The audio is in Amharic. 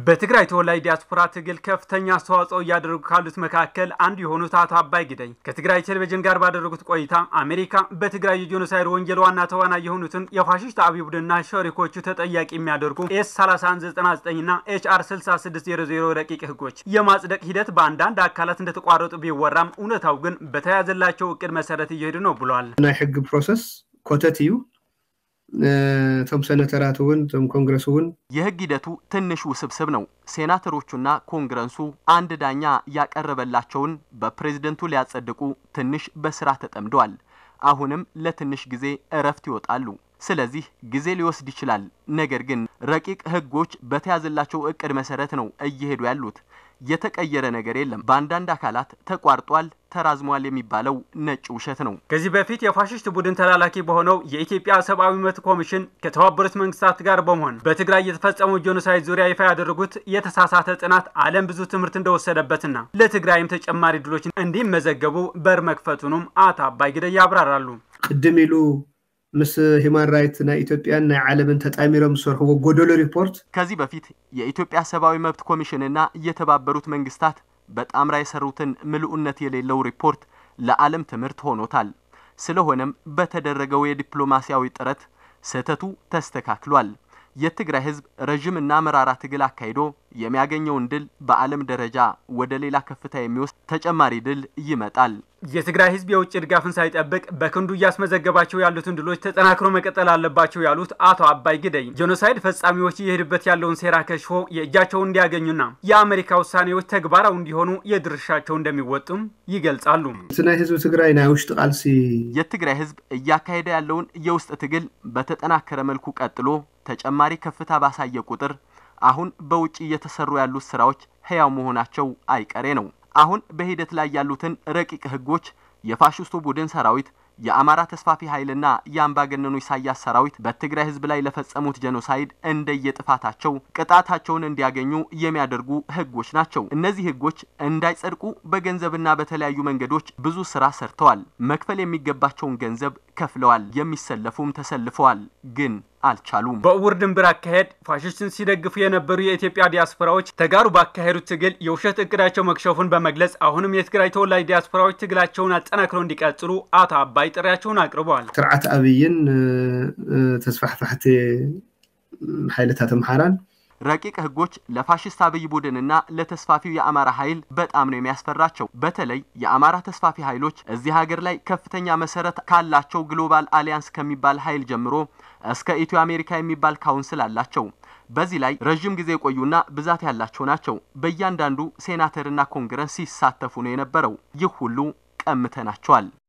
በትግራይ ተወላጅ ዲያስፖራ ትግል ከፍተኛ አስተዋጽኦ እያደረጉ ካሉት መካከል አንዱ የሆኑት አቶ አባይ ግደኝ ከትግራይ ቴሌቪዥን ጋር ባደረጉት ቆይታ አሜሪካ በትግራይ የጄኖሳይድ ወንጀል ዋና ተዋናይ የሆኑትን የፋሽስት አብይ ቡድንና ሸሪኮቹ ተጠያቂ የሚያደርጉ ኤስ 3199 እና ኤችአር 6600 ረቂቅ ህጎች የማጽደቅ ሂደት በአንዳንድ አካላት እንደተቋረጡ ቢወራም እውነታው ግን በተያዘላቸው እቅድ መሰረት እየሄዱ ነው ብሏል። ናይ ሕጊ ፕሮሰስ ኮተት እዩ እቶም ሰነተራት እውን እቶም ኮንግረስ እውን የህግ ሂደቱ ትንሽ ውስብስብ ነው። ሴናተሮቹና ኮንግረሱ አንድ ዳኛ ያቀረበላቸውን በፕሬዝደንቱ ሊያጸድቁ ትንሽ በስራ ተጠምደዋል። አሁንም ለትንሽ ጊዜ እረፍት ይወጣሉ። ስለዚህ ጊዜ ሊወስድ ይችላል። ነገር ግን ረቂቅ ህጎች በተያዘላቸው እቅድ መሰረት ነው እየሄዱ ያሉት። የተቀየረ ነገር የለም። በአንዳንድ አካላት ተቋርጧል፣ ተራዝሟል የሚባለው ነጭ ውሸት ነው። ከዚህ በፊት የፋሽስት ቡድን ተላላኪ በሆነው የኢትዮጵያ ሰብአዊ መብት ኮሚሽን ከተባበሩት መንግስታት ጋር በመሆን በትግራይ የተፈጸመው ጄኖሳይድ ዙሪያ ይፋ ያደረጉት የተሳሳተ ጥናት ዓለም ብዙ ትምህርት እንደወሰደበትና ለትግራይም ተጨማሪ ድሎች እንዲመዘገቡ በር መክፈቱንም አቶ አባይ ግደይ ያብራራሉ። ቅድም ኢሉ ምስ ሂማን ራይት ናይ ኢትዮጵያን ናይ ዓለምን ተጣሚሮም ዝሰርሕዎ ጎደሎ ሪፖርት ከዚህ በፊት የኢትዮጵያ ሰብአዊ መብት ኮሚሽንና የተባበሩት መንግስታት በጣምራ የሰሩትን ምልኡነት የሌለው ሪፖርት ለዓለም ትምህርት ሆኖታል። ስለሆነም በተደረገው የዲፕሎማሲያዊ ጥረት ስህተቱ ተስተካክሏል። የትግራይ ህዝብ ረዥምና መራራ ትግል አካሂዶ የሚያገኘውን ድል በዓለም ደረጃ ወደ ሌላ ከፍታ የሚወስድ ተጨማሪ ድል ይመጣል። የትግራይ ህዝብ የውጭ ድጋፍን ሳይጠብቅ በክንዱ እያስመዘገባቸው ያሉትን ድሎች ተጠናክሮ መቀጠል አለባቸው ያሉት አቶ አባይ ግደይ ጄኖሳይድ ፈጻሚዎች እየሄዱበት ያለውን ሴራ ከሽፎ የእጃቸውን እንዲያገኙና የአሜሪካ ውሳኔዎች ተግባራዊ እንዲሆኑ የድርሻቸው እንደሚወጡም ይገልጻሉ። እቲ ናይ ህዝቢ ትግራይ ናይ ውሽጢ ቃልሲ የትግራይ ህዝብ እያካሄደ ያለውን የውስጥ ትግል በተጠናከረ መልኩ ቀጥሎ ተጨማሪ ከፍታ ባሳየ ቁጥር አሁን በውጭ እየተሰሩ ያሉት ስራዎች ህያው መሆናቸው አይቀሬ ነው። አሁን በሂደት ላይ ያሉትን ረቂቅ ህጎች የፋሽስቱ ቡድን ሰራዊት የአማራ ተስፋፊ ኃይልና የአምባገነኑ ኢሳያስ ሰራዊት በትግራይ ህዝብ ላይ ለፈጸሙት ጄኖሳይድ እንደየጥፋታቸው ቅጣታቸውን እንዲያገኙ የሚያደርጉ ህጎች ናቸው። እነዚህ ህጎች እንዳይጸድቁ በገንዘብና በተለያዩ መንገዶች ብዙ ስራ ሰርተዋል። መክፈል የሚገባቸውን ገንዘብ ከፍለዋል። የሚሰለፉም ተሰልፈዋል፣ ግን አልቻሉም። በእውር ድንብር አካሄድ ፋሽስትን ሲደግፉ የነበሩ የኢትዮጵያ ዲያስፖራዎች ተጋሩ ባካሄዱት ትግል የውሸት እቅዳቸው መክሸፉን በመግለጽ አሁንም የትግራይ ተወላጅ ዲያስፖራዎች ትግላቸውን አጠናክረው እንዲቀጥሉ አቶ አባይ ጥሪያቸውን አቅርበዋል። ስርዓት አብይን ተስፋሕፋሕቲ ሓይልታት አምሓራን ረቂቅ ህጎች ለፋሽስት አብይ ቡድንና ለተስፋፊው የአማራ ኃይል በጣም ነው የሚያስፈራቸው። በተለይ የአማራ ተስፋፊ ኃይሎች እዚህ ሀገር ላይ ከፍተኛ መሰረት ካላቸው ግሎባል አሊያንስ ከሚባል ኃይል ጀምሮ እስከ ኢትዮ አሜሪካ የሚባል ካውንስል አላቸው። በዚህ ላይ ረዥም ጊዜ የቆዩና ብዛት ያላቸው ናቸው። በእያንዳንዱ ሴናተርና ኮንግረስ ሲሳተፉ ነው የነበረው። ይህ ሁሉ ቀምተናቸዋል።